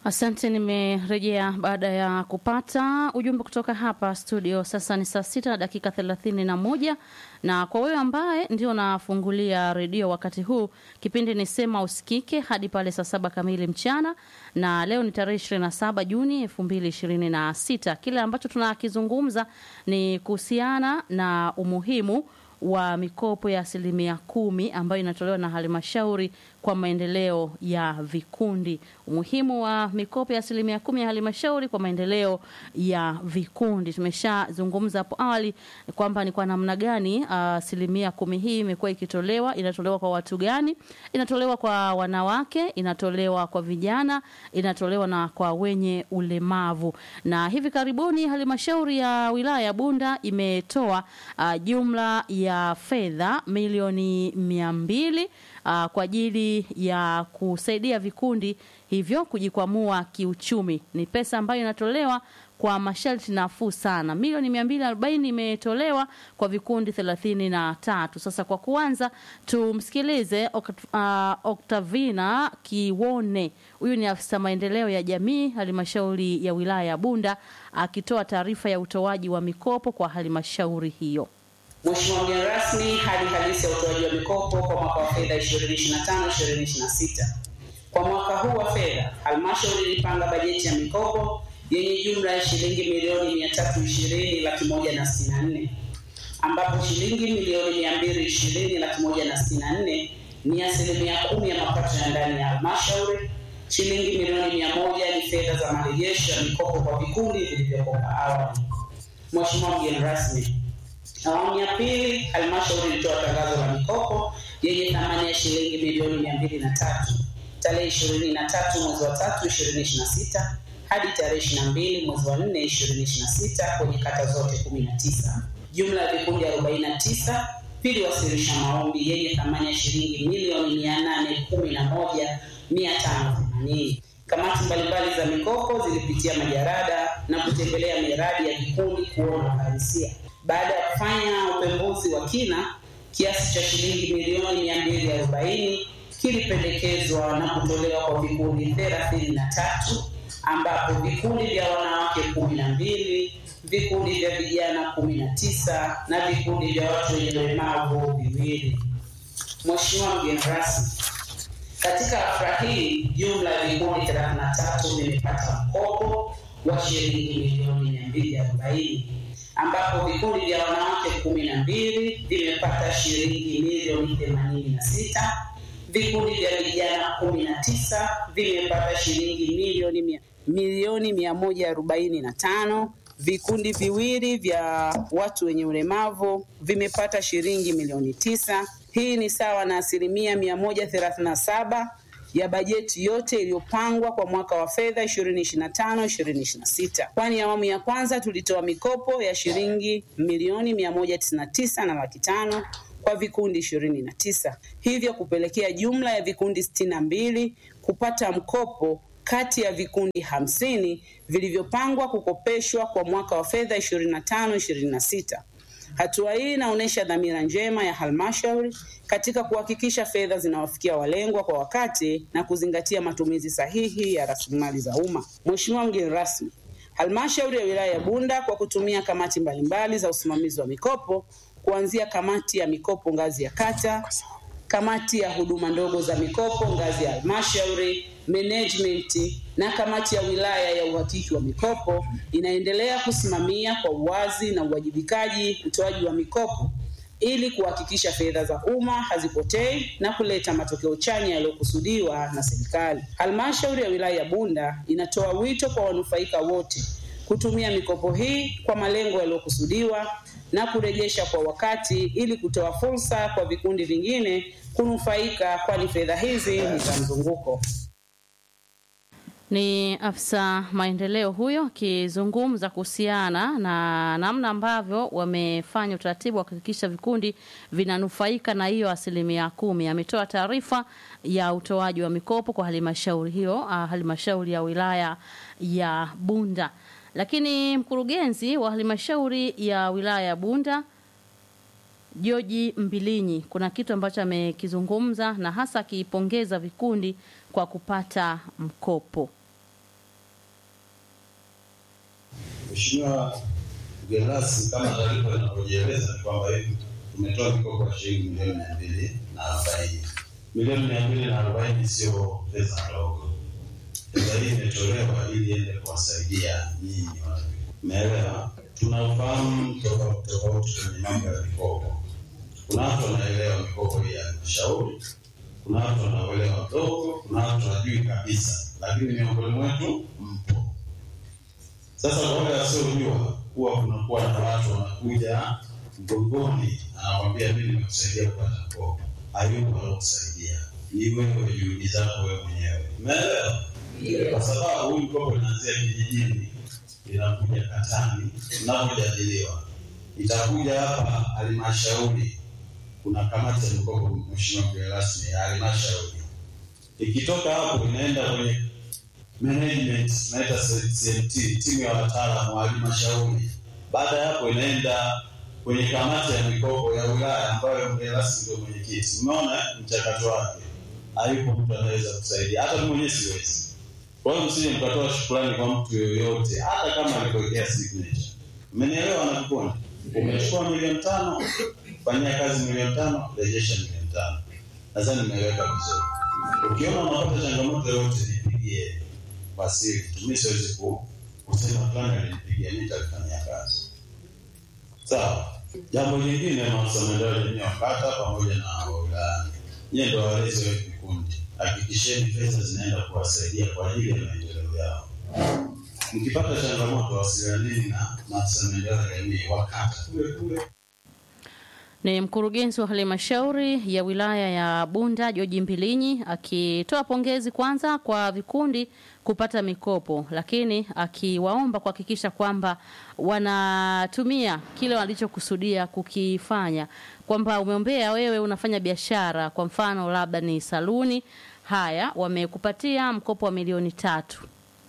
Asante, nimerejea baada ya kupata ujumbe kutoka hapa studio. Sasa ni saa sita na dakika thelathini na moja na kwa wewe ambaye ndio nafungulia redio wakati huu, kipindi ni Sema Usikike hadi pale saa saba kamili mchana, na leo ni tarehe ishirini na saba Juni elfu mbili ishirini na sita. Kile ambacho tunakizungumza ni kuhusiana na umuhimu wa mikopo ya asilimia kumi ambayo inatolewa na halmashauri kwa maendeleo ya vikundi. Umuhimu wa mikopo ya asilimia kumi ya halmashauri kwa maendeleo ya vikundi tumeshazungumza hapo awali kwamba ni kwa namna gani asilimia kumi hii imekuwa ikitolewa. Inatolewa kwa watu gani? Inatolewa kwa wanawake, inatolewa kwa vijana, inatolewa na kwa wenye ulemavu. Na hivi karibuni halmashauri ya wilaya ya Bunda imetoa uh, jumla ya fedha milioni mia mbili uh, kwa ajili ya kusaidia vikundi hivyo kujikwamua kiuchumi. Ni pesa ambayo inatolewa kwa masharti nafuu sana. Milioni mia mbili arobaini imetolewa kwa vikundi thelathini na tatu. Sasa kwa kuanza tumsikilize uh, Oktavina Kiwone, huyu ni afisa maendeleo ya jamii halmashauri ya wilaya ya Bunda akitoa taarifa ya utoaji wa mikopo kwa halmashauri hiyo. Mheshimiwa mgeni rasmi, hali halisi ya utoaji wa mikopo kwa mwaka wa fedha 2025-2026. Kwa mwaka huu wa fedha, halmashauri ilipanga bajeti ya mikopo yenye jumla ya shilingi milioni 320 laki moja na sitini na nne ambapo shilingi milioni 220 laki moja na sitini na nne ni asilimia kumi ya mapato ya ndani ya halmashauri. Shilingi milioni mia moja ni fedha za marejesho ya mikopo kwa vikundi vilivyokopa awali. Mheshimiwa mgeni rasmi, Awamu ya pili, halmashauri ilitoa tangazo la mikopo yenye thamani ya shilingi milioni mia mbili na tatu tarehe ishirini na tatu mwezi wa tatu ishirini ishirini na sita hadi tarehe ishirini na mbili mwezi wa nne ishirini ishirini na sita kwenye kata zote kumi na tisa. Jumla ya vikundi arobaini na tisa viliwasilisha maombi yenye thamani ya shilingi milioni mia nane kumi na moja mia tano themanini. Kamati mbalimbali za mikopo zilipitia majarada na kutembelea miradi ya vikundi kuona uhalisia. Baada ya kufanya upembuzi wa kina, kiasi cha shilingi milioni mia mbili arobaini kilipendekezwa na kutolewa kwa vikundi thelathini na tatu ambapo vikundi vya wanawake kumi na mbili vikundi vya vijana kumi na tisa na vikundi vya watu wenye ulemavu viwili. Mheshimiwa mgeni rasmi, katika hafla hii jumla ya vikundi thelathini na tatu vimepata mkopo wa shilingi milioni mia mbili arobaini ambapo vikundi vya wanawake kumi na mbili vimepata shilingi milioni themanini na sita vikundi vya vijana kumi na tisa vimepata shilingi milioni mia, milioni mia moja arobaini na tano vikundi viwili vya watu wenye ulemavu vimepata shilingi milioni tisa hii ni sawa na asilimia mia moja thelathini na saba ya bajeti yote iliyopangwa kwa mwaka wa fedha 2025 2026, kwani awamu ya kwanza tulitoa mikopo ya shilingi milioni 199 na laki tano kwa vikundi 29, hivyo kupelekea jumla ya vikundi 62 kupata mkopo kati ya vikundi hamsini vilivyopangwa kukopeshwa kwa mwaka wa fedha 25 26. Hatua hii inaonyesha dhamira njema ya halmashauri katika kuhakikisha fedha zinawafikia walengwa kwa wakati na kuzingatia matumizi sahihi ya rasilimali za umma. Mheshimiwa mgeni rasmi, halmashauri ya wilaya ya Bunda kwa kutumia kamati mbalimbali za usimamizi wa mikopo kuanzia kamati ya mikopo ngazi ya kata, kamati ya huduma ndogo za mikopo ngazi ya halmashauri, management na kamati ya wilaya ya uhakiki wa mikopo inaendelea kusimamia kwa uwazi na uwajibikaji utoaji wa mikopo ili kuhakikisha fedha za umma hazipotei na kuleta matokeo chanya yaliyokusudiwa na serikali. Halmashauri ya wilaya ya Bunda inatoa wito kwa wanufaika wote kutumia mikopo hii kwa malengo yaliyokusudiwa na kurejesha kwa wakati ili kutoa fursa kwa vikundi vingine kunufaika, kwani fedha hizi ni za mzunguko. Ni afisa maendeleo huyo akizungumza kuhusiana na namna ambavyo wamefanya utaratibu wa kuhakikisha vikundi vinanufaika na hiyo asilimia kumi. Ametoa taarifa ya utoaji wa mikopo kwa halmashauri hiyo, halmashauri ya wilaya ya Bunda. Lakini mkurugenzi wa halmashauri ya wilaya ya Bunda Joji Mbilinyi kuna kitu ambacho amekizungumza na hasa akiipongeza vikundi kwa kupata mkopo. Mheshimiwa mgeni rasmi, kama taarifa inavyojieleza ni kwamba hivi tumetoa mikopo ya shilingi milioni mia mbili na arobaini. Milioni mia mbili na arobaini sio pesa ndogo. Pesa hii imetolewa ili iende kuwasaidia nyinyi watu. Umeelewa? Tunaufahamu tofauti tofauti kwenye mambo ya mikopo. Kuna watu wanaelewa mikopo hii ya halmashauri, kuna watu wanaelewa mdogo, kuna watu hawajui kabisa, lakini miongoni mwetu mpo. Sasa kwa wale wasiojua, huwa kunakuwa na watu wanakuja mgongoni, anakwambia mimi nimekusaidia kupata mkopo. Hayupo alokusaidia, ni wewe, juhudi zako wewe mwenyewe. Umeelewa? Kwa sababu huyu mkopo inaanzia kijijini, inakuja katani, unapojadiliwa itakuja hapa halmashauri, kuna kamati ya mikopo, mheshimiwa mgeni rasmi, ya halmashauri. Ikitoka hapo inaenda kwenye management, tunaita CMT, timu ya wataalamu wa halmashauri. Baada ya hapo inaenda kwenye kamati ya mikopo ya wilaya ambayo mgeni rasmi ndio mwenyekiti. Umeona mchakato wake, hayupo mtu anaweza kusaidia, hata mimi mwenyewe siwezi. Kwa hiyo msije mkatoa shukrani kwa mtu yoyote, hata kama alikuwekea signature. Umenielewa na kukuona? Umechukua milioni tano, fanyia kazi milioni tano, rejesha milioni tano. Nadhani nimeweka vizuri. Ukiona unapata changamoto yoyote, nipigie kwa siri. Mimi siwezi ku kusema fulani alinipigia, mimi nitalifanyia kazi. Sawa. Jambo lingine, maafisa maendeleo ya jamii wa kata pamoja na wa wilayani, nyie ndio walezi wa vikundi, hakikisheni fedha zinaenda kuwasaidia kwa ajili ya maendeleo yao. Mkipata changamoto, wasilianeni na maafisa maendeleo ya jamii wa kata kule kule. Ni mkurugenzi wa halmashauri ya wilaya ya Bunda George Mbilinyi akitoa pongezi kwanza kwa vikundi kupata mikopo, lakini akiwaomba kuhakikisha kwamba wanatumia kile walichokusudia kukifanya, kwamba umeombea wewe unafanya biashara, kwa mfano labda ni saluni. Haya, wamekupatia mkopo wa milioni tatu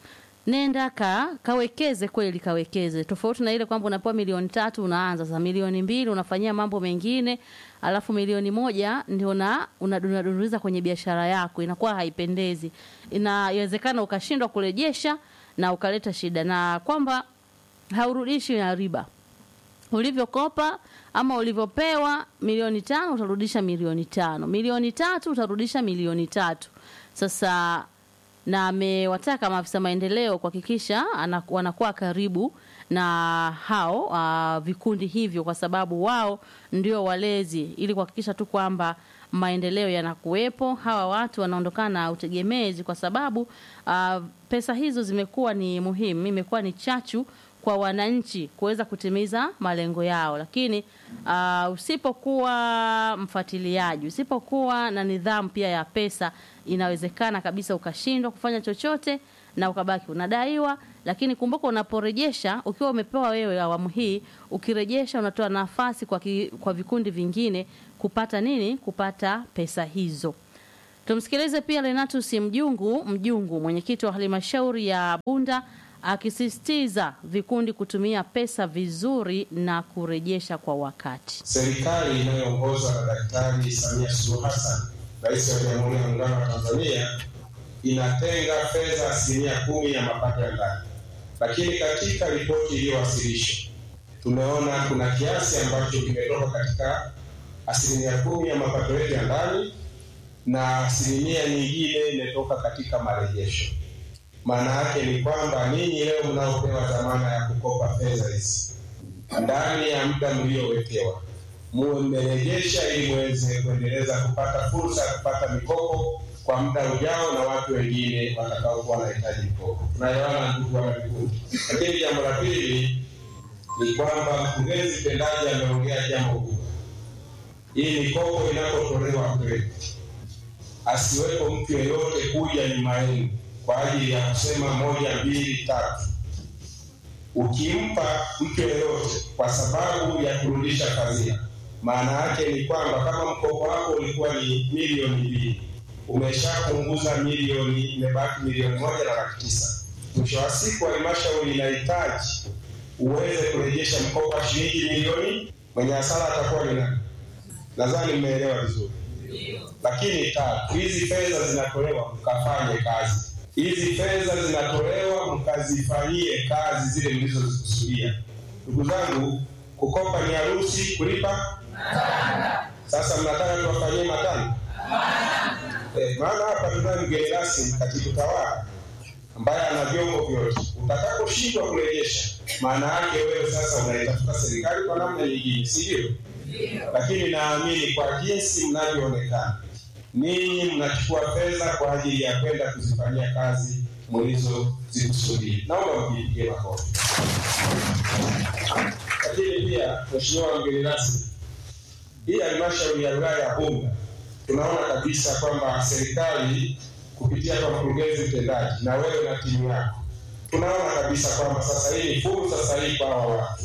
nenda ka kawekeze kweli, kawekeze. Tofauti na ile kwamba unapewa milioni tatu unaanza sasa milioni mbili unafanyia mambo mengine, alafu milioni moja ndio na unadunduliza kwenye biashara yako, inakuwa haipendezi. Inawezekana ukashindwa kurejesha na ukaleta shida, na kwamba haurudishi na riba ulivyokopa ama ulivyopewa milioni tano utarudisha milioni tano, milioni tatu utarudisha milioni tatu. Sasa na amewataka maafisa maendeleo kuhakikisha ana- wanakuwa karibu na hao uh, vikundi hivyo, kwa sababu wao ndio walezi, ili kuhakikisha tu kwamba maendeleo yanakuwepo. Hawa watu wanaondokana na utegemezi, kwa sababu uh, pesa hizo zimekuwa ni muhimu, imekuwa ni chachu kwa wananchi kuweza kutimiza malengo yao, lakini uh, usipokuwa mfuatiliaji, usipokuwa na nidhamu pia ya pesa, inawezekana kabisa ukashindwa kufanya chochote na ukabaki unadaiwa. Lakini kumbuka, unaporejesha ukiwa umepewa wewe awamu hii, ukirejesha unatoa nafasi kwa, ki, kwa vikundi vingine kupata nini? Kupata pesa hizo. Tumsikilize pia Renatus Mjungu Mjungu, mwenyekiti wa halmashauri ya Bunda akisisitiza vikundi kutumia pesa vizuri na kurejesha kwa wakati. Serikali inayoongozwa na Daktari Samia Suluhu Hassan, Rais wa Jamhuri ya Muungano wa Tanzania, inatenga fedha asilimia kumi ya mapato ya ndani, lakini katika ripoti iliyowasilishwa tumeona kuna kiasi ambacho kimetoka katika asilimia kumi ya mapato yetu ya ndani na asilimia nyingine imetoka katika marejesho. Maana yake ni kwamba ninyi leo mnaopewa dhamana ya kukopa fedha hizi ndani ya muda mliowekewa, muwe mmerejesha ili muweze kuendeleza kupata fursa ya kupata mikopo kwa muda ujao na watu wengine watakaokuwa wanahitaji mikopo. Tunaelewana ndugu wana vikundi. Lakini jambo la pili ni kwamba mkurugenzi mtendaji ameongea jambo kubwa. Hii mikopo inapotolewa kwenu, asiwepo mtu yeyote kuja nyuma yenu kwa ajili ya kusema moja mbili tatu. Ukimpa mtu yeyote kwa sababu ya kurudisha fadhila, maana yake ni kwamba kama mkopo wako ulikuwa ni milioni mbili, umeshapunguza milioni, imebaki milioni moja na laki tisa. Mwisho wa siku halmashauri inahitaji uweze kurejesha mkopo wa shilingi milioni, mwenye hasara atakuwa ni nani? Nadhani mmeelewa vizuri. Lakini tatu, hizi fedha zinatolewa mkafanye kazi hizi fedha zinatolewa mkazifanyie kazi zile mlizozikusudia. Ndugu zangu, kukopa ni harusi, kulipa sasa mnataka tuwafanyie matanga? Eh, maana hapa tunaye mgeni rasmi katibu tawala ambaye ana vyombo vyote. Utakaposhindwa kurejesha, maana yake wewe sasa unaitafuta serikali kwa namna nyingine, si ndio? Lakini naamini kwa jinsi mnavyoonekana, ninyi mnachukua fedha kwa ajili ya kwenda kuzifanyia kazi mlizozikusudia. Naomba mjipigie makofi. Lakini pia Mheshimiwa mgeni rasmi, hii halmashauri ya wilaya ya Bunda tunaona kabisa kwamba serikali kupitia kwa mkurugenzi mtendaji na wewe na timu yako, tunaona kabisa kwamba sasa hii ni fursa sahihi kwa hawa watu.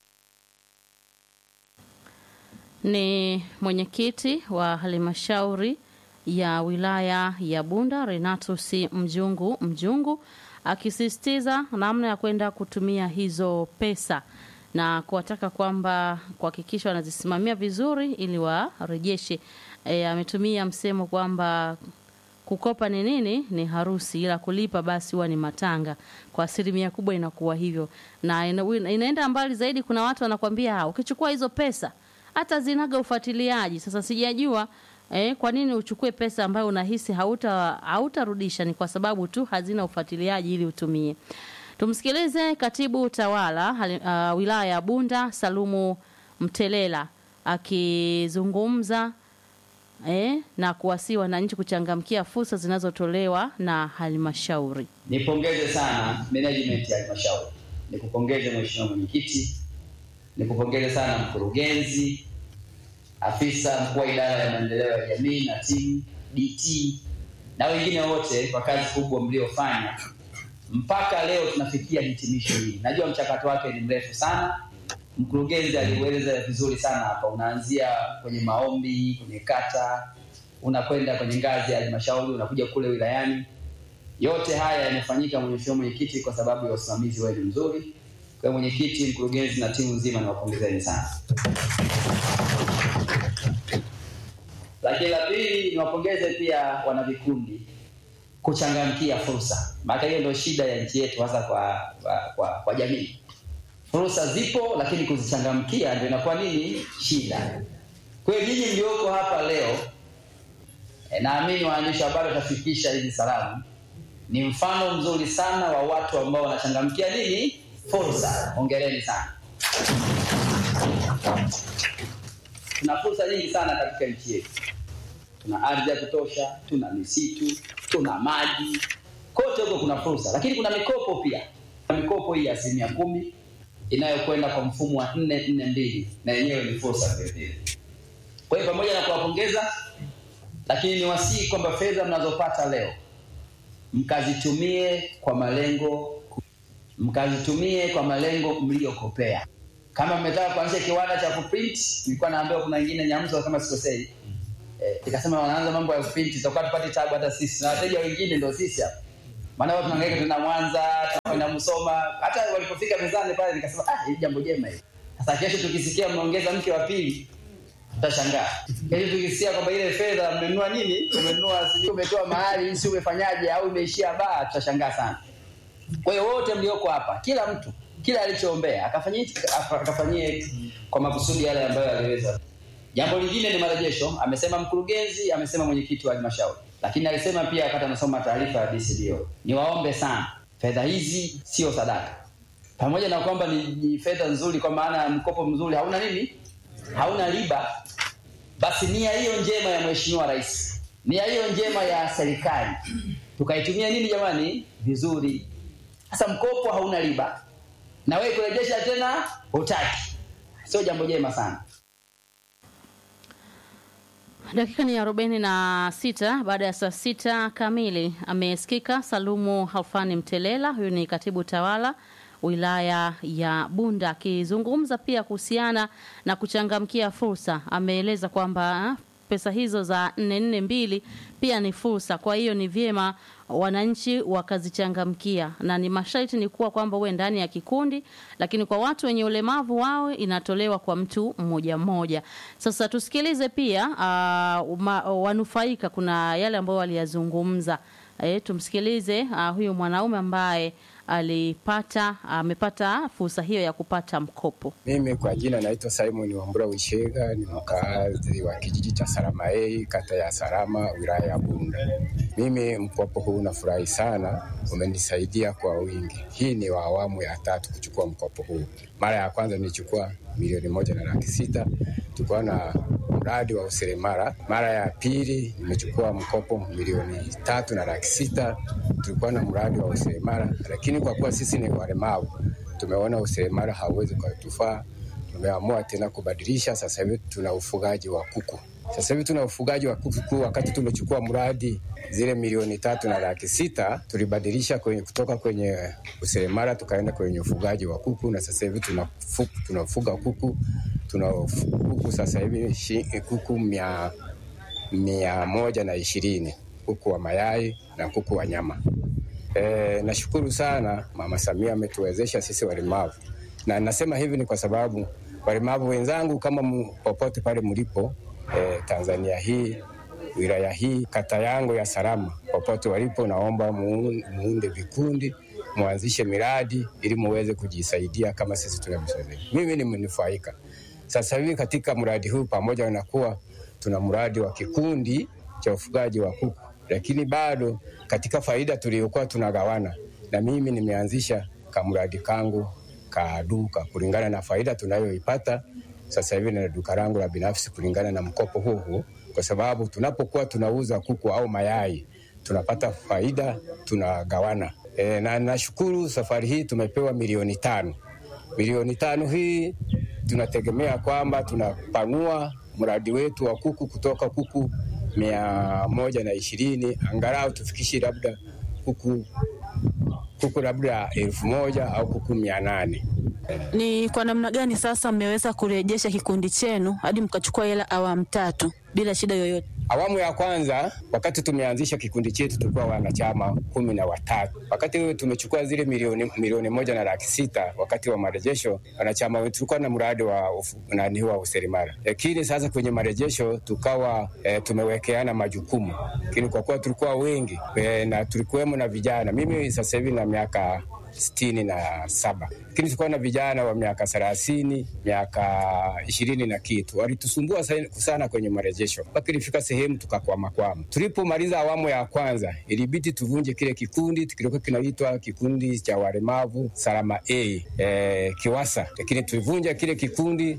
Ni mwenyekiti wa halmashauri ya wilaya ya Bunda Renatus Mjungu Mjungu akisisitiza namna ya kwenda kutumia hizo pesa na kuwataka kwamba kuhakikisha wanazisimamia vizuri ili warejeshe. E, ametumia msemo kwamba kukopa ni nini? Ni harusi, ila kulipa basi huwa ni matanga. Kwa asilimia kubwa inakuwa hivyo, na ina, inaenda mbali zaidi. Kuna watu wanakwambia "Ah, ukichukua hizo pesa hata zinaga ufuatiliaji. Sasa sijajua eh, kwa nini uchukue pesa ambayo unahisi hauta hautarudisha? Ni kwa sababu tu hazina ufuatiliaji ili utumie. Tumsikilize katibu utawala hali- uh, wilaya ya Bunda Salumu Mtelela akizungumza eh, na kuwasihi wananchi kuchangamkia fursa zinazotolewa na halmashauri. Nipongeze sana management ya halmashauri, nikupongeze mheshimiwa mwenyekiti, nikupongeze sana mkurugenzi, afisa mkuu wa idara ya maendeleo ya jamii na timu DT na wengine wote kwa kazi kubwa mliofanya mpaka leo tunafikia hitimisho hili. Najua mchakato wake ni mrefu sana. Mkurugenzi aliueleza vizuri sana hapa, unaanzia kwenye maombi, kwenye kata, unakwenda kwenye ngazi ya halmashauri, unakuja kule wilayani. Yote haya yamefanyika, mheshimiwa mwenyekiti, kwa sababu ya usimamizi wenu mzuri. Kwa hiyo mwenyekiti, mkurugenzi na timu nzima, niwapongezeni sana. Lakini la pili, niwapongeze pia wanavikundi kuchangamkia fursa, maana hiyo ndio shida ya nchi yetu, hasa kwa, kwa, kwa, kwa jamii. Fursa zipo, lakini kuzichangamkia ndio inakuwa nini shida. Kwa hiyo nyinyi mlioko hapa leo e, naamini waandishi wa habari watafikisha hizi salamu. Ni mfano mzuri sana wa watu ambao wanachangamkia nini fursa. Hongereni sana. Tuna fursa nyingi sana katika nchi yetu tuna ardhi ya kutosha, tuna misitu, tuna maji, kote huko kuna fursa, lakini kuna mikopo pia. Kuna mikopo hii ya asilimia kumi inayokwenda kwa mfumo wa nne nne mbili, na yenyewe ni fursa vile vile. Kwa hiyo pamoja na kuwapongeza, lakini niwasihi kwamba fedha mnazopata leo mkazitumie kwa malengo, mkazitumie kwa malengo mliyokopea. Kama mmetaka kuanzisha kiwanda cha kuprint, nilikuwa naambiwa kuna wengine Nyamzo kama sikosei, eh, ikasema wanaanza mambo ya print, tutakuwa tupate tabu hata sisi na wateja wengine ndio sisi hapa. Maana wao tunahangaika tuna Mwanza, tunakwenda Musoma, hata walipofika mezani pale nikasema ah, hili jambo jema hili. Sasa kesho tukisikia mmeongeza mke wa pili tutashangaa. Kesho tukisikia kwamba ile fedha mmenunua nini? Umenunua sijui umetoa mahali, si umefanyaje au imeishia baa, tutashangaa sana. Kwa hiyo wote mlioko hapa, kila mtu kila alichoombea akafanyie akafanyie kwa makusudi yale ambayo aliweza. Jambo lingine ni marejesho, amesema mkurugenzi, amesema mwenyekiti wa halmashauri, lakini alisema pia wakati anasoma taarifa ya DCDO. Niwaombe sana, fedha hizi sio sadaka, pamoja na kwamba ni, ni fedha nzuri, kwa maana ya mkopo mzuri, hauna nini, hauna riba. Basi nia hiyo njema ya mheshimiwa rais, nia hiyo njema ya serikali tukaitumia nini jamani, vizuri. Sasa mkopo hauna riba na wewe kurejesha tena hutaki, sio jambo jema sana. Dakika ni arobaini na sita baada ya saa sita kamili. Amesikika Salumu Halfani Mtelela, huyu ni katibu tawala wilaya ya Bunda, akizungumza pia kuhusiana na kuchangamkia fursa. Ameeleza kwamba pesa hizo za nne nne mbili pia ni fursa, kwa hiyo ni vyema wananchi wakazichangamkia, na ni masharti ni kuwa kwamba uwe ndani ya kikundi, lakini kwa watu wenye ulemavu wao inatolewa kwa mtu mmoja mmoja. Sasa tusikilize pia uh, uma, wanufaika, kuna yale ambayo waliyazungumza E, tumsikilize uh, huyu mwanaume ambaye alipata amepata fursa hiyo ya kupata mkopo. Mimi kwa jina naitwa Simon Wambura Wishega, ni mkaazi wa kijiji cha Saramaei, kata ya Sarama, wilaya ya Bunda. Mimi mkopo huu nafurahi sana, umenisaidia kwa wingi. Hii ni wa awamu ya tatu kuchukua mkopo huu. Mara ya kwanza nilichukua milioni moja na laki sita tulikuwa na mradi wa useremala. Mara ya pili nimechukua mkopo milioni tatu na laki sita tulikuwa na mradi wa useremala, lakini kwa kuwa sisi ni walemavu tumeona useremala hauwezi kutufaa, tumeamua tena kubadilisha. Sasa hivi tuna ufugaji wa kuku. Sasa hivi tuna ufugaji wa kuku. Wakati tumechukua mradi zile milioni tatu na laki sita tulibadilisha kwenye, kutoka kwenye useremala tukaenda kwenye ufugaji wa kuku, na sasa hivi tunafuga, tunafuga kuku tuna kuku sasa hivi shi- kuku mia, mia moja na ishirini kuku wa mayai na kuku wa nyama. E, nashukuru sana Mama Samia ametuwezesha sisi walemavu, na nasema hivi ni kwa sababu walemavu wenzangu kama mu, popote pale mlipo e, Tanzania hii wilaya hii kata yangu ya Salama, popote walipo, naomba muun- muunde vikundi muanzishe miradi ili muweze kujisaidia kama sisi tunavyosaidia. Mimi ni mnufaika sasa hivi katika mradi huu, pamoja na kuwa tuna mradi wa kikundi cha ufugaji wa kuku, lakini bado katika faida tuliyokuwa tunagawana, na mimi nimeanzisha kamradi kangu ka duka kulingana na faida tunayoipata sasa hivi na duka langu la binafsi kulingana na mkopo huo huo, kwa sababu tunapokuwa tunauza kuku au mayai tunapata faida tunagawana. E, na nashukuru safari hii tumepewa milioni tano. Milioni tano hii tunategemea kwamba tunapanua mradi wetu wa kuku kutoka kuku mia moja na ishirini angalau tufikishe labda kuku kuku labda elfu moja au kuku mia nane. Ni kwa namna gani sasa mmeweza kurejesha kikundi chenu hadi mkachukua hela awamu tatu bila shida yoyote? Awamu ya kwanza, wakati tumeanzisha kikundi chetu tulikuwa wanachama kumi na watatu. Wakati huo tumechukua zile milioni, milioni moja na laki sita wakati wa marejesho, wanachama wetu tulikuwa na mradi wa ufu- nani wa useremala, lakini sasa kwenye marejesho tukawa e, tumewekeana majukumu, lakini kwa kuwa tulikuwa wengi e, na tulikuwemo na vijana, mimi sasa hivi na miaka sitini na saba lakini tulikuwa na vijana wa miaka thelathini miaka ishirini na kitu walitusumbua sa- sana kwenye marejesho mpaka ilifika sehemu tukakwamakwama. Tulipomaliza awamu ya kwanza, ilibidi tuvunje kile kikundi kilikuwa kinaitwa kikundi cha walemavu Salama A e, Kiwasa, lakini tulivunja kile kikundi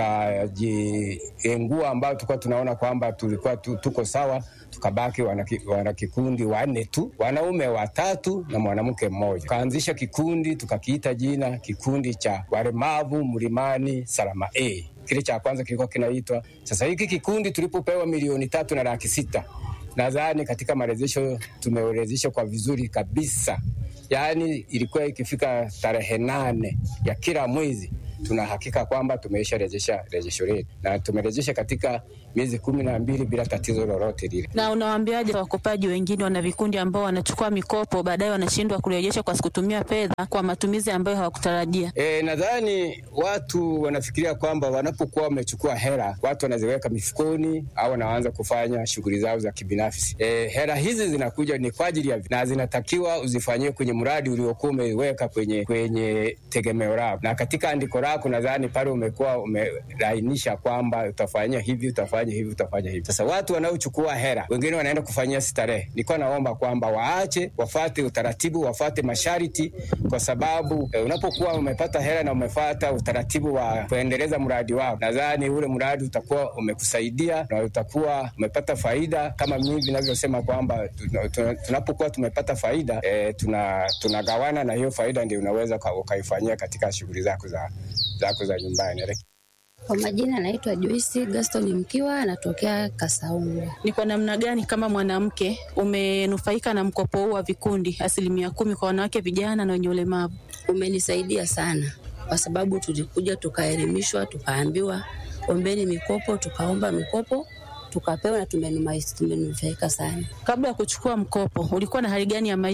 tukajiengua ambao tulikuwa tunaona kwamba tulikuwa tu, tuko sawa tukabaki wanaki- wanakikundi wanne tu, wanaume watatu na mwanamke mmoja. Tukaanzisha kikundi tukakiita jina kikundi cha walemavu mlimani Salama A. Kile cha kwanza kilikuwa kinaitwa. Sasa hiki kikundi tulipopewa milioni tatu na laki sita nadhani katika marejesho tumeorezesha kwa vizuri kabisa, yaani ilikuwa ikifika tarehe nane ya kila mwezi tuna hakika kwamba tumeisha rejesha rejesho letu na tumerejesha katika miezi kumi na mbili bila tatizo lolote lile. Na unawaambiaje wakopaji wengine wana vikundi ambao wanachukua mikopo baadaye wanashindwa kurejesha kwa kutumia fedha kwa matumizi ambayo hawakutarajia? E, nadhani watu wanafikiria kwamba wanapokuwa wamechukua hela watu wanaziweka mifukoni au wanaanza kufanya shughuli zao za kibinafsi. E, hela hizi zinakuja ni kwa ajili ya na zinatakiwa uzifanyie kwenye mradi uliokuwa umeweka kwenye kwenye tegemeo lako, na katika andiko lako nadhani pale umekuwa umelainisha kwamba utafanya hivi utafanya hivi utafanya hivi. Sasa watu wanaochukua hela wengine wanaenda kufanyia starehe. Nilikuwa naomba kwamba waache, wafate utaratibu, wafate masharti, kwa sababu eh, unapokuwa umepata hela na umefata utaratibu wa kuendeleza mradi wako, nadhani ule mradi utakuwa umekusaidia na utakuwa umepata faida, kama mimi vinavyosema kwamba tuna- tuna- tunapokuwa tumepata faida eh, tuna tunagawana, na hiyo faida ndio unaweza uka- ukaifanyia katika shughuli zako za zako za nyumbani. Kwa majina naitwa Joyce Gaston Mkiwa, anatokea Kasaunga. Ni kwa namna gani kama mwanamke umenufaika na mkopo huu wa vikundi asilimia kumi kwa wanawake, vijana na wenye ulemavu? Umenisaidia sana kwa sababu tulikuja tukaelimishwa, tukaambiwa ombeni mikopo, tukaomba mikopo tukapewa na tumenuma- tumenufaika sana. Kabla ya kuchukua mkopo ulikuwa na hali gani ya maisha?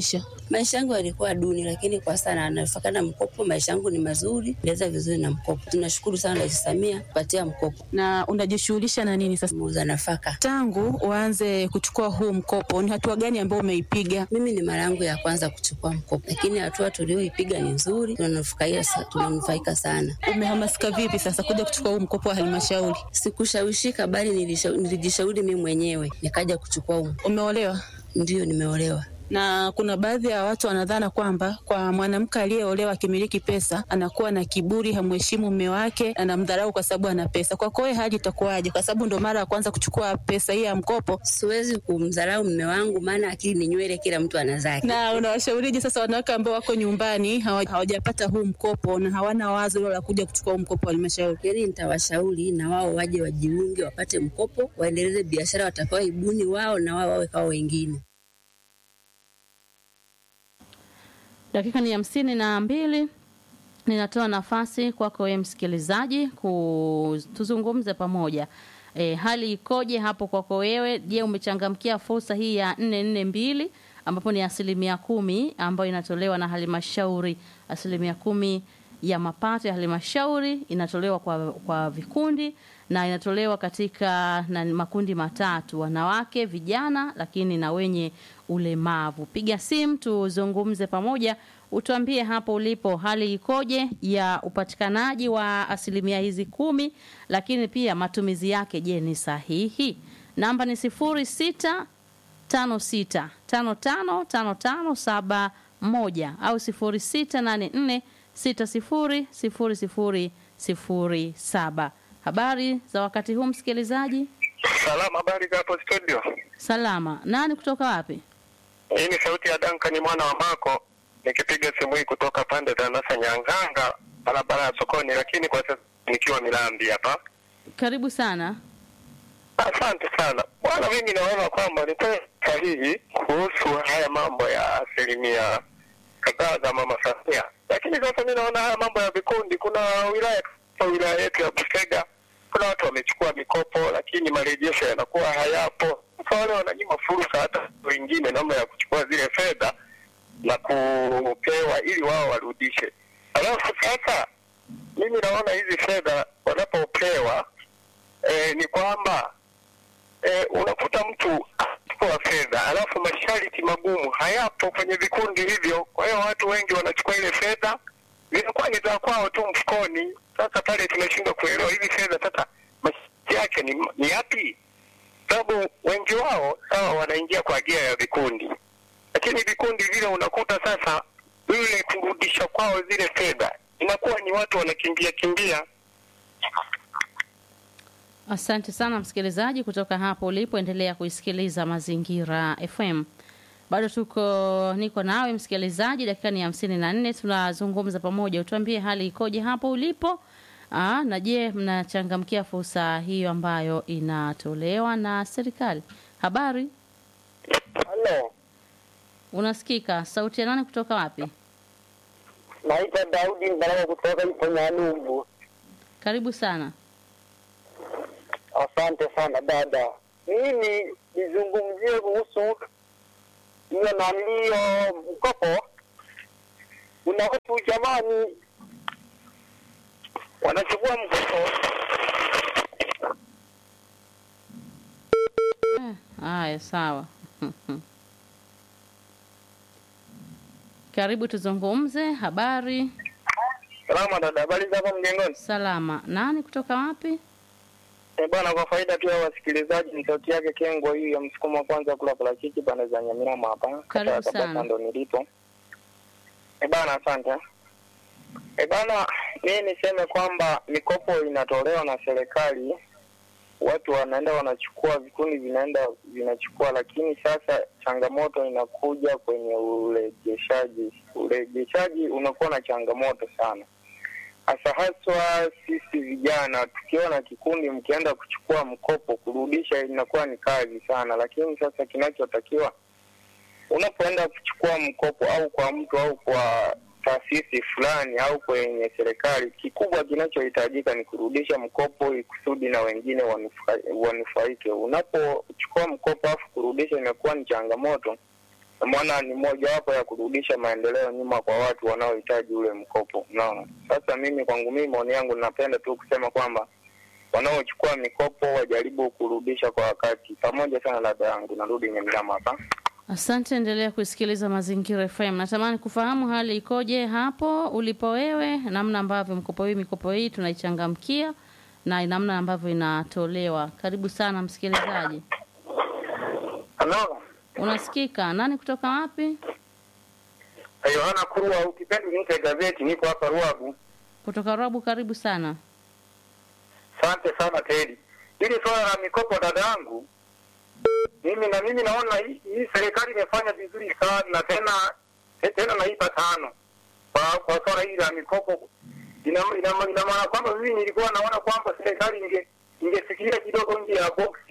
Maisha yangu yalikuwa duni, lakini kwa sasa nafaka na mkopo, maisha yangu ni mazuri, naweza vizuri na mkopo. Tunashukuru sana Rais Samia kupatia mkopo. Na unajishughulisha na nini sasa? Muuza nafaka. Tangu uanze kuchukua huu mkopo, ni hatua gani ambayo umeipiga? Mimi ni mara yangu ya kwanza kuchukua mkopo, lakini hatua tulioipiga ni nzuri, tunanufaika tunanufaika sana. Umehamasika vipi sasa kuja kuchukua huu mkopo wa halmashauri? Sikushawishika, bali nilisha- nilijishauri mimi mwenyewe nikaja kuchukua huu. Umeolewa? Ndio, nimeolewa. na kuna baadhi ya watu wanadhana kwamba kwa mwanamke aliyeolewa akimiliki pesa anakuwa na kiburi, hamheshimu mume wake, anamdharau kwa sababu ana pesa. Kwako wewe hali itakuwaje? Kwa sababu ndo mara ya kwanza kuchukua pesa hii ya mkopo, Siwezi kumdharau mume wangu, maana akili ni nywele, kila mtu ana zake. na unawashaurije sasa wanawake ambao wako nyumbani hawa- hawajapata huu mkopo na hawana wazo hilo la kuja kuchukua huu mkopo wa halmashauri? Lakini nitawashauri na wao waje wajiunge, wapate mkopo, waendeleze biashara watakaoibuni wao, na wao wawe kama wengine. Dakika ni hamsini na mbili. Ninatoa nafasi kwako wewe msikilizaji ku tuzungumze pamoja. E, hali ikoje hapo kwako wewe? Je, umechangamkia fursa hii ya nne nne mbili ambapo ni asilimia kumi ambayo inatolewa na halmashauri. Asilimia kumi ya mapato ya halmashauri inatolewa kwa, kwa vikundi na inatolewa katika na makundi matatu: wanawake, vijana, lakini na wenye ulemavu. Piga simu tuzungumze pamoja, utuambie hapo ulipo hali ikoje ya upatikanaji wa asilimia hizi kumi, lakini pia matumizi yake, je, ni sahihi? Namba ni sifuri sita tano sita tano tano tano tano saba moja au sifuri sita nane nne sita sifuri sifuri sifuri sifuri saba. Habari za wakati huu msikilizaji? Salama, habari za hapo studio. Salama. Nani kutoka wapi? Hii ni sauti ya Duncan mwana wa Mako, nikipiga simu hii kutoka pande za Nasa Nyanganga, barabara ya sokoni, lakini kwa sasa nikiwa Milambi hapa. Karibu sana. Asante sana bwana, mimi naona kwamba ni kweli sahihi kuhusu haya mambo ya asilimia kadhaa za mama Samia, lakini sasa mi naona haya mambo ya vikundi, kuna wilaya kama wilaya yetu ya Busega, kuna watu wamechukua mikopo, lakini marejesho yanakuwa hayapo. Sasa wale wananyima fursa hata wengine namna ya kuchukua zile fedha na kupewa ili wao warudishe. Alafu sasa mimi naona hizi fedha wanapopewa eh, ni kwamba eh, unakuta mtu anachukua fedha alafu masharti magumu hayapo kwenye vikundi hivyo. Kwa hiyo watu wengi wanachukua ile fedha zinakuwa ni za kwao tu mfukoni. Sasa pale tunashindwa kuelewa hizi fedha sasa masharti yake ni, ni yapi? Sababu wengi wao sawa wanaingia kwa gia ya vikundi, lakini vikundi vile unakuta sasa yule kurudisha kwao zile fedha inakuwa ni watu wanakimbia kimbia Asante sana msikilizaji kutoka hapo ulipo, endelea kuisikiliza Mazingira FM. Bado tuko niko nawe msikilizaji, dakika ni hamsini na nne tunazungumza pamoja. Utuambie hali ikoje hapo ulipo. Aa, na je, mnachangamkia fursa hiyo ambayo inatolewa na serikali? Habari, Halo, unasikika? Sauti ya nani kutoka wapi? naitwa Daudi Mbaraka kutoka Iponyanumbu. Karibu sana. Asante sana dada. Mimi nizungumzie kuhusu hiyo nalio mkopo. Kuna watu jamani wanachukua mkopo Eh, Haya, sawa. Karibu tuzungumze. Habari, salama. Dada, habari za hapa mjengoni? salama. Nani kutoka wapi? Eh bwana, kwa faida tu ya wasikilizaji, ni sauti yake Kengwa hii ya msukumo wa kwanza kula parachichi pande za Nyamirama hapa. Karibu Kata ya Tabata sana. ndo nilipo. Eh bwana, asante. Eh bwana, mimi niseme kwamba mikopo inatolewa na serikali, watu wanaenda wanachukua, vikundi vinaenda vinachukua, lakini sasa changamoto inakuja kwenye urejeshaji. Urejeshaji unakuwa na changamoto sana hasa haswa sisi vijana tukiwa na kikundi, mkienda kuchukua mkopo, kurudisha inakuwa ni kazi sana. Lakini sasa kinachotakiwa unapoenda kuchukua mkopo au kwa mtu au kwa taasisi fulani au kwenye serikali, kikubwa kinachohitajika ni kurudisha mkopo ili kusudi na wengine wanufa- wanufaike. Unapochukua mkopo afu kurudisha inakuwa ni changamoto, maana ni mojawapo ya kurudisha maendeleo nyuma kwa watu wanaohitaji ule mkopo. Unaona, sasa mimi kwangu mimi, maoni yangu, napenda tu kusema kwamba wanaochukua mikopo wajaribu kurudisha kwa wakati. Pamoja sana dada yangu, narudi Nyamilama hapa. Asante, endelea kusikiliza Mazingira FM. Natamani kufahamu hali ikoje hapo ulipo wewe, namna ambavyo mkopo hii mikopo hii tunaichangamkia na namna ambavyo inatolewa. Karibu sana msikilizaji. Halo, Unasikika? Nani kutoka wapi? Yohana Kurwa, ukipenda niite gazeti, niko hapa Ruagu. Kutoka Rabu. Karibu sana. Asante sana Tedi. Hili swala la mikopo dada yangu, mimi na mimi naona hii, hii serikali imefanya vizuri sana na tena te- tena naipa tano kwa kwa swala hili la mikopo. Ina ina ina maana kwamba mimi nilikuwa naona kwamba serikali inge ingefikiria kidogo nje ya boksi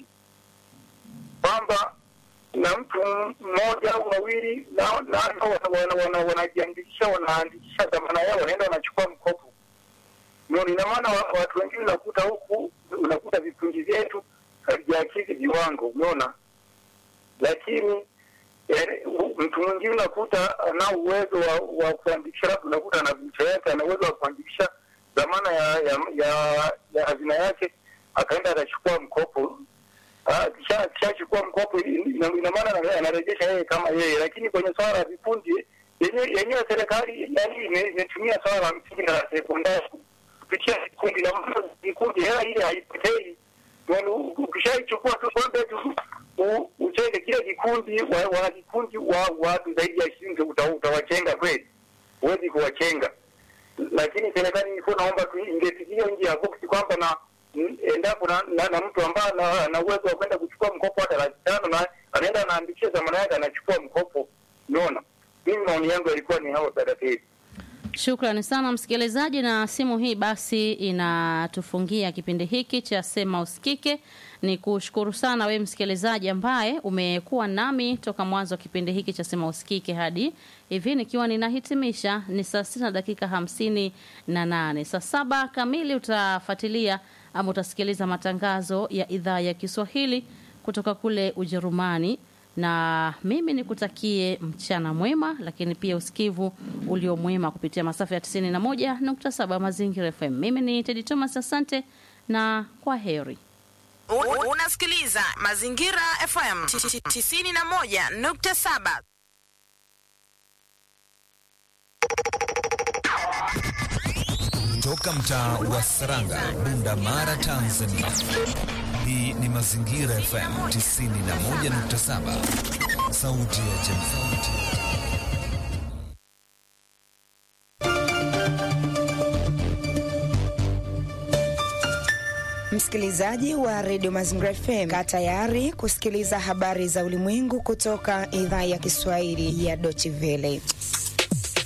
kwamba na mtu mmoja au wawili na na wana- wana- wanajiandikisha wanaandikisha dhamana yao wanaenda wanachukua mkopo ndio ina maana wa- watu wengine unakuta huku unakuta vikundi vyetu havijakidhi viwango umeona lakini yani, u- mtu mwingine unakuta ana uwezo wa, wa kuandikisha labda unakuta ana vicha yake ana uwezo wa kuandikisha dhamana ya ya ya, ya hazina yake akaenda akachukua mkopo Ah, kisha akishachukua mkopo ina ina maana ana- anarejesha yeye kama yeye lakini kwenye swala la vikundi yenyewe yenyewe serikali yani ime- imetumia swala la msingi na la sekondari kupitia vikundi na maana vikundi hela ile haipotei Yaani u- ukishaichukua tu kwamba tu u- uchenge kile kikundi wa- wana kikundi wa watu zaidi ya ishirini uta- utawachenga kweli huwezi kuwachenga lakini serikali ilikuwa naomba tu ingefikiria nje ya boksi kwamba na n- endapo na, na, na mtu ambaye ana- ana uwezo wa kwenda kuchukua mkopo hata laki tano na anaenda anaandikisha dhamana yake anachukua mkopo unaona mimi maoni yangu yalikuwa ni hao dada Teddy. Shukrani sana msikilizaji, na simu hii basi inatufungia kipindi hiki cha Sema Usikike. Ni kushukuru sana wewe msikilizaji ambaye umekuwa nami toka mwanzo wa kipindi hiki cha Sema Usikike hadi hivi nikiwa ninahitimisha. Ni saa sita na dakika hamsini na nane. Saa saba kamili utafuatilia ama utasikiliza matangazo ya idhaa ya Kiswahili kutoka kule Ujerumani na mimi nikutakie mchana mwema, lakini pia usikivu ulio mwema kupitia masafa ya 91.7 Mazingira FM. Mimi ni Teddy Thomas, asante na kwa heri. Un- Unasikiliza Mazingira FM 91.7. Toka mtaa wa Saranga, Bunda Mara, Tanzania. Hii ni Mazingira FM 91.7, sauti ya jamii. Msikilizaji wa redio Mazingira FM, kaa tayari kusikiliza habari za ulimwengu kutoka idhaa ya Kiswahili ya Deutsche Welle.